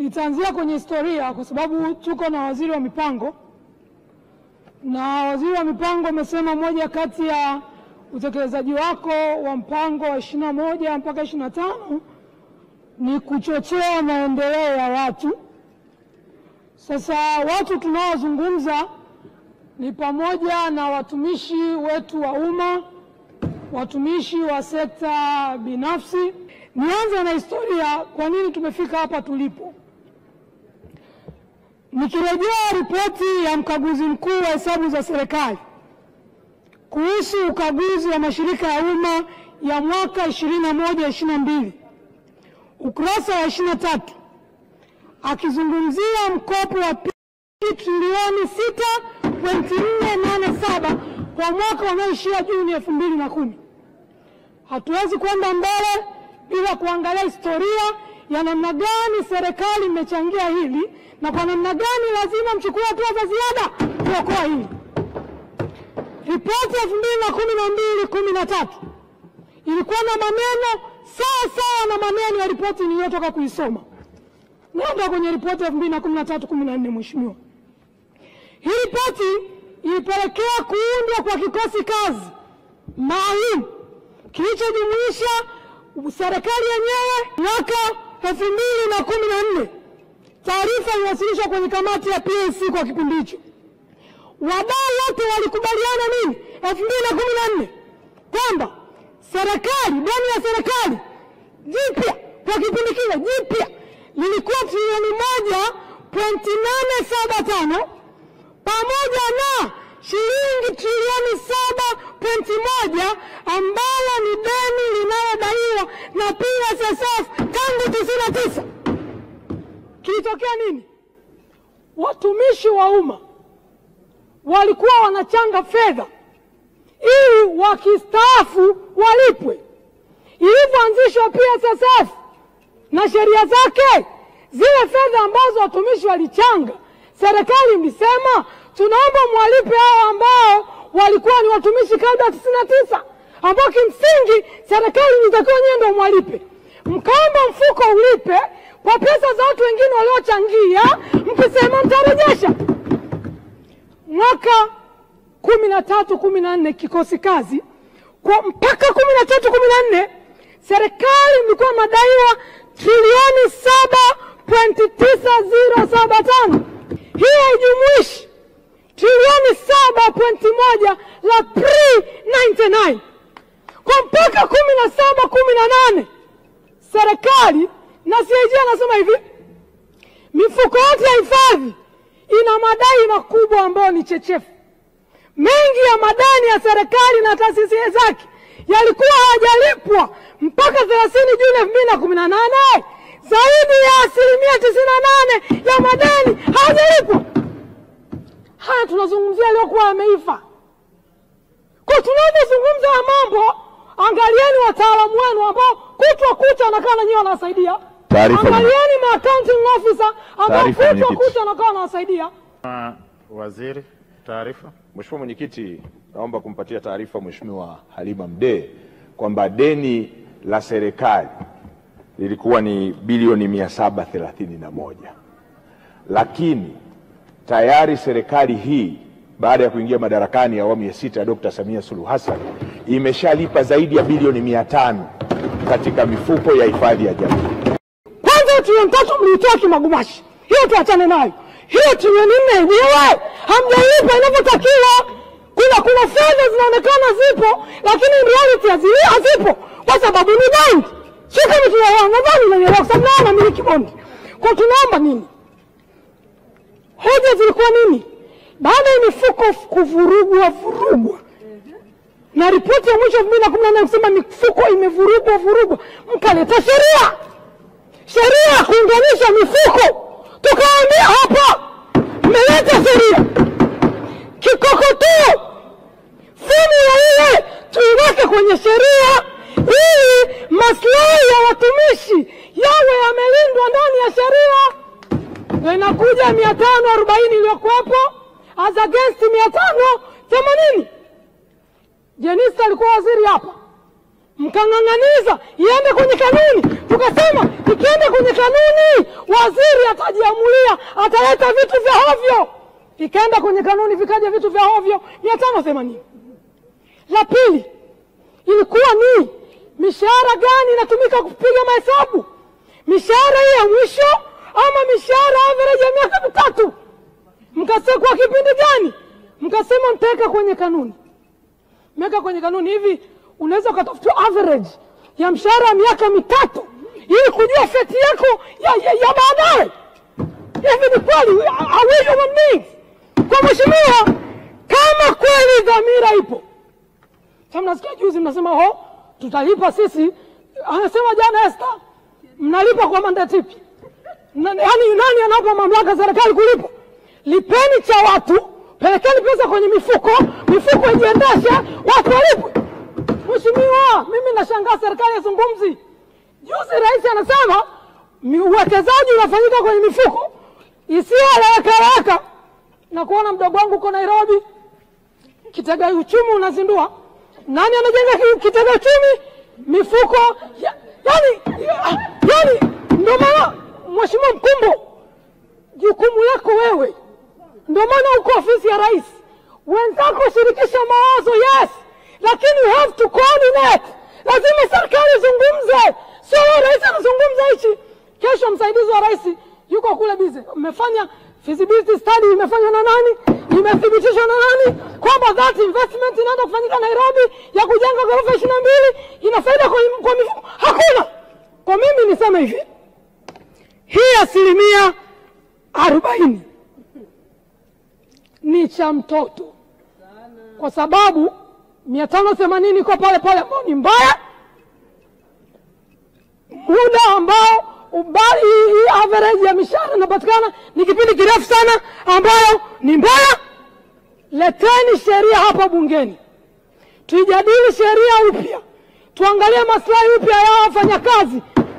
Nitaanzia kwenye historia kwa sababu tuko na waziri wa mipango, na waziri wa mipango amesema moja kati ya utekelezaji wako wa mpango wa ishirini na moja mpaka ishirini na tano ni kuchochea maendeleo ya watu. Sasa watu tunaozungumza ni pamoja na watumishi wetu wa umma, watumishi wa sekta binafsi. Nianze na historia, kwa nini tumefika hapa tulipo. Nikirejea ripoti ya mkaguzi mkuu wa hesabu za serikali kuhusu ukaguzi wa mashirika ya umma ya mwaka 21 22 ukurasa wa 23 akizungumzia mkopo wa trilioni 6.487 kwa mwaka unaoishia Juni elfu mbili na kumi. Hatuwezi kwenda mbele bila kuangalia historia ya namna gani serikali imechangia hili na kwa namna gani lazima mchukue hatua za ziada kuokoa hili. Ripoti elfu mbili na kumi na mbili kumi na tatu ilikuwa na maneno sawa sawa na maneno ya ripoti niliyotoka kuisoma. Naenda kwenye ripoti elfu mbili na kumi na tatu kumi na nne Mheshimiwa, hii ripoti ilipelekea kuundwa kwa kikosi kazi maalum kilichojumuisha serikali yenyewe mwaka elfu mbili na kumi na nne. Taarifa iliwasilishwa kwenye kamati ya PAC kwa kipindi hicho. Wadau wote walikubaliana nini elfu mbili na kumi na nne kwamba serikali deni la serikali jipya kwa kipindi kile jipya lilikuwa trilioni moja pointi nane saba tano pamoja na shilingi trilioni saba pointi moja ambalo ni deni linalodaiwa na PSSF tangu tisini na tisa. Kilitokea nini? Watumishi wa umma walikuwa wanachanga fedha ili wakistaafu walipwe. Ilivyoanzishwa PSSF na sheria zake, zile fedha ambazo watumishi walichanga, serikali ilisema tunaomba mwalipe hao ambao walikuwa ni watumishi kabla ya tisini na tisa, ambao kimsingi serikali ilitakiwa nyewe ndio mwalipe. Mkaomba mfuko ulipe kwa pesa za watu wengine waliochangia, mkisema mtarejesha. Mwaka kumi na tatu kumi na nne kikosi kazi kwa mpaka kumi na tatu kumi na nne serikali ilikuwa madaiwa trilioni saba pointi tisa ziro saba tano. Hiyo haijumuishi trilioni saba pointi moja la pre 99 kwa mpaka kumi na saba kumi na nane serikali na CAG anasema hivi, mifuko yote ya hifadhi ina madai makubwa ambayo ni chechefu. Mengi ya madani ya serikali na taasisi zake yalikuwa hayajalipwa mpaka 30 Juni elfu mbili na kumi na nane. Zaidi ya asilimia tisini na nane ya madeni hayajalipwa. Haya tunazungumzia yaliyokuwa yameifa. Kwa tunapozungumza ya mambo, angalieni wataalamu wenu ambao kutwa kucha wanakaa na nyinyi wanawasaidia. Taarifa. Angalieni ma accounting officer ambao Taarifa, kutwa mwenyekiti. kucha wanakaa wanawasaidia. Waziri, taarifa. Mheshimiwa Mwenyekiti, naomba kumpatia taarifa Mheshimiwa Halima Mdee kwamba deni la serikali lilikuwa ni bilioni mia saba thelathini na moja lakini tayari serikali hii baada ya kuingia madarakani ya awamu ya sita ya Dkt. Samia Suluhu Hassan imeshalipa zaidi ya bilioni mia tano katika mifuko ya hifadhi ya jamii. Kwanza trilioni tatu mliitoa kimagumashi, hiyo tuachane nayo. Hiyo trilioni nne yenyewe hamjalipa inavyotakiwa. Kuna kuna fedha zinaonekana zipo, lakini in reality hazi- hazipo kwa sababu ni bondi. Sio kama tunaelewa, nadhani unanielewa, kwa sababu nao namiliki bondi. Kwa tunaomba nini? Hoja zilikuwa nini? Baada ya mifuko kuvurugwa vurugwa na ripoti ya mwisho elfu mbili na kumi na nane kusema mifuko imevurugwa vurugwa, mkaleta sheria sheria ya kuunganisha mifuko, tukaambia hapa, mmeleta sheria kikokotoo, fomula ile tuiweke kwenye sheria ili maslahi ya watumishi yawe yamelindwa ndani ya sheria. Ndio inakuja mia tano arobaini iliyokuwepo as against mia tano themanini. Jenista alikuwa waziri hapa, mkang'ang'aniza iende kwenye kanuni. Tukasema ikienda kwenye kanuni, waziri atajiamulia, ataleta vitu vya hovyo. Ikaenda kwenye kanuni, vikaja vitu vya hovyo mia tano themanini. La pili ilikuwa ni mishahara gani inatumika kupiga mahesabu, mishahara hii ya mwisho ama mishahara average ya miaka mitatu? Mkasema kwa kipindi gani? Mkasema mtaweka kwenye kanuni, meweka kwenye kanuni. Hivi unaweza ukatafutia average ya mshahara ya miaka mitatu ili kujua feti yako ya, ya, ya baadaye? Hivi ni kweli? Are we human beings? Kwa mheshimiwa, kama kweli dhamira ipo sasa mnasikia juzi mnasema ho tutalipa sisi, anasema jana Esther, mnalipa kwa mandate ipi? Na- Yaani nani anapa mamlaka serikali kulipa? Lipeni cha watu, pelekeni pesa kwenye mifuko, mifuko ijiendeshe, watu walipwe. Mheshimiwa, mimi nashangaa serikali yazungumzi. Juzi rais anasema mi- uwekezaji unafanyika kwenye mifuko isiyoeleweka na kuona mdogo wangu uko Nairobi kitega uchumi unazindua. Nani anajenga ki- kitega uchumi? Mifuko ya, yani, ya, yani ndio maana Mheshimiwa Mkumbo, jukumu lako wewe, ndio maana uko ofisi ya rais. Wenzako shirikisha mawazo, yes, lakini you have to coordinate. Lazima serikali izungumze, sio wewe rais anazungumza hichi. Kesho msaidizi wa rais yuko kule bize, mmefanya feasibility study imefanywa na nani? Imethibitishwa na nani kwamba that investment inaenda kufanyika Nairobi ya kujenga ghorofa ishirini na mbili ina faida kwa, kwa mifuko? Hakuna. Kwa mimi niseme hivi, hii asilimia arobaini ni cha mtoto, kwa sababu mia tano themanini iko pale pale, ambao ni mbaya, muda ambao ubali hii average ya mishahara inapatikana ni kipindi kirefu sana, ambayo ni mbaya. Leteni sheria hapa bungeni, tuijadili sheria upya, tuangalie maslahi upya ya wafanyakazi